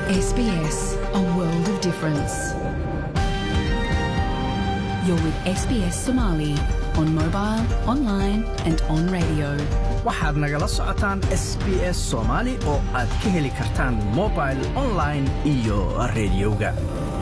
SBS, a world of difference. You're with SBS Somali on mobile, online, and on radio. waxaad nagala socotaan s b s soomaali oo aad ka heli kartaan mobil online iyo rediyoga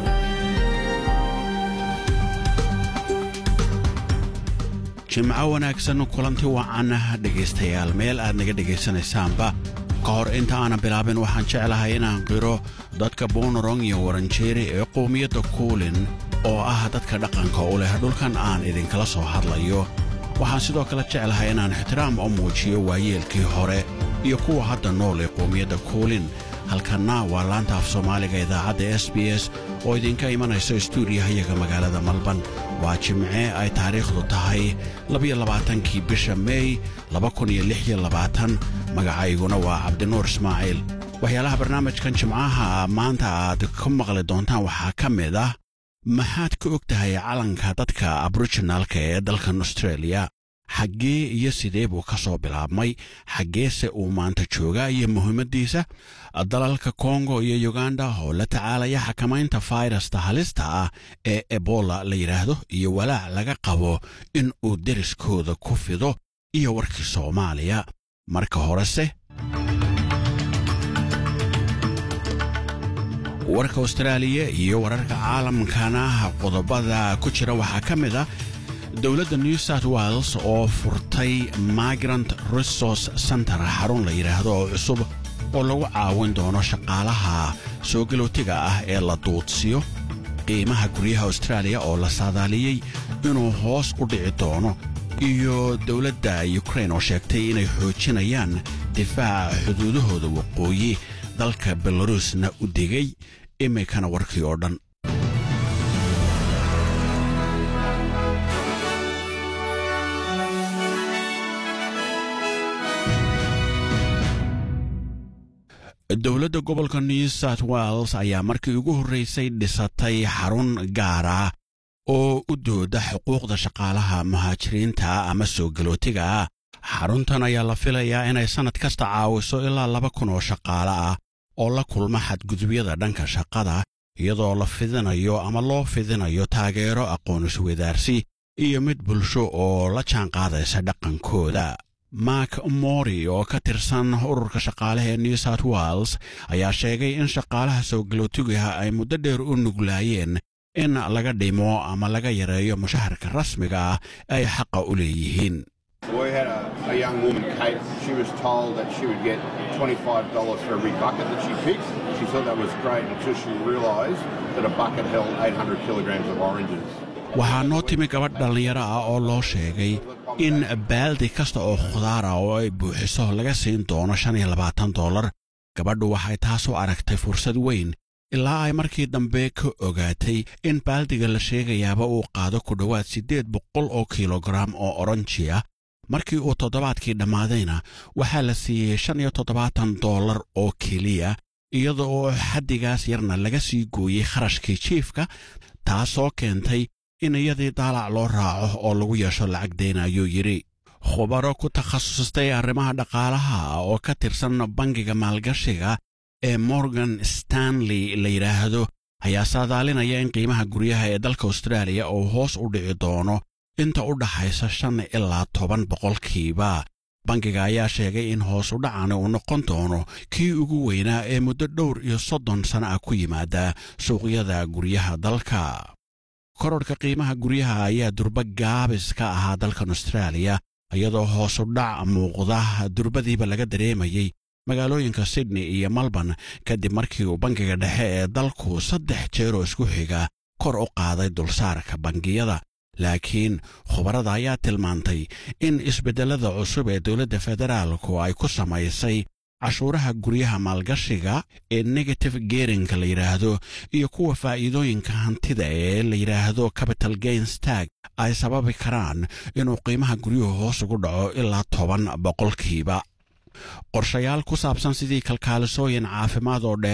jimco wanaagsan kulanti wacan dhegaystayaal meel aad naga dhegaysanaysaanba ka hor inta aanan bilaabin waxaan jeclahay inaan qiro dadka bonorong iyo waranjeeri ee qowmiyadda kuulin oo ah dadka dhaqanka u leh dhulkan aan idinkala soo hadlayo waxaan sidoo kale jeclahay inaan ixtiraam u muujiyo waayeelkii hore iyo kuwa hadda nool ee qowmiyadda kuulin halkanna waa laanta af soomaaliga idaacadda s b s oo idinka imanaysa stuudiyahayaga magaalada malban waa jimce ay taariikhdu tahay labayoabaatankii bisha meey magacayguna waa cabdinuur ismaaciil waxyaalaha barnaamijkan jimcaha maanta aad ka maqli doontaan waxaa ka mid ah maxaad ka og tahay calanka dadka aboriginalka ee dalkan austreeliya xaggee iyo sidee buu ka soo bilaabmay xaggeese uu maanta joogaa iyo muhiimaddiisa dalalka kongo iyo yuganda oo la tacaalaya xakamaynta fayrasta halista ah ee ebola la yidhaahdo iyo walaac laga qabo in uu deriskooda ku fido iyo warkii soomaaliya marka horese warka austraaliya iyo wararka caalamkana qodobada ku jira waxaa ka mid ah dowladda new south wales oo furtay migrant resource center xarun la yidhaahdo oo cusub oo lagu caawin doono shaqaalaha soo galootiga ah ee la duudsiyo qiimaha guryaha austraaliya oo la saadaaliyey inuu hoos u dhici doono iyo dowladda yukrain oo sheegtay inay xoojinayaan difaaca xuduudahooda waqooyi dalka belarusna u digay iminkana warkii oo dhan dowladda gobolka new south wales ayaa markii ugu horraysay dhisatay xarun gaara oo u dooda xuquuqda shaqaalaha muhaajiriinta ama soo galootiga ah xaruntan ayaa la filayaa inay sannad kasta caawiso ilaa laba kun oo shaqaale ah oo la kulma xadgudubyada dhanka shaqada iyadoo la fidinayo ama loo fidinayo taageero aqoon isweydaarsi iyo mid bulsho oo la jaanqaadaysa dhaqankooda mark mori oo ka tirsan ururka shaqaalaha ee new south wales ayaa sheegay in shaqaalaha soo galootigaha ay muddo dheer u nuglaayeen in laga dhimo ama laga yareeyo mushaharka rasmiga ah ay xaqa u leeyihiin We had a, a young woman, Kate, she was told that she would get $25 for every bucket that she picked. She thought that was great until she realised that a bucket held 800 kilograms of oranges. waxaa noo timi gabadh dhallinyaro ah oo loo sheegay in baaldi kasta oo khudaara oo ay buuxiso laga siin doono shan iyo labaatan dollar gabadhu waxay taas u aragtay fursad weyn ilaa ay markii dambe ka ogaatay in baaldiga la sheegayaaba uu qaado ku dhowaad siddeed boqol oo kilogaram oo oranji ah markii uu toddobaadkii dhammaadayna waxaa la siiyey shan iyo toddobaatan dollar oo keliya iyada oo xaddigaas yarna laga sii gooyey kharashkii jiifka taasoo keentay in iyadii daalac loo raaco oo lagu yeesho lacag deyna ayuu yidhi khubaro ku takhasustay arrimaha dhaqaalaha oo ka tirsan bangiga maalgashiga ee morgan stanley la yidhaahdo ayaa saadaalinaya in qiimaha guryaha ee dalka austraaliya uu hoos u dhici doono inta u dhaxaysa shan ilaa toban boqolkiiba bangiga ayaa sheegay in hoos u dhacani uu noqon doono kii ugu weynaa ee muddo dhowr iyo soddon sana ah ku yimaada suuqyada guryaha dalka kororhka qiimaha guryaha ayaa durba gaabis ka ahaa dalkan austraaliya iyadoo hoosu dhac muuqda durbadiiba laga dareemayey magaalooyinka sydney iyo melbourne kadib markii uu bangiga dhexe ee dalku saddex jeeroo isku xiga kor u qaaday dulsaarka bangiyada laakiin khubarada ayaa tilmaantay in isbeddellada cusub ee dowladda federaalku ay ku samaysay cashuuraha guryaha maalgashiga ee negative gerinka la yidhaahdo iyo kuwa faa'iidooyinka hantida ee la yidhaahdo capital gains tag ay sababi karaan inuu qiimaha guryuhu hoos ugu dhaco ilaa toban boqolkiiba qorshayaal ku saabsan sidii kalkaalisooyin caafimaad oo dheer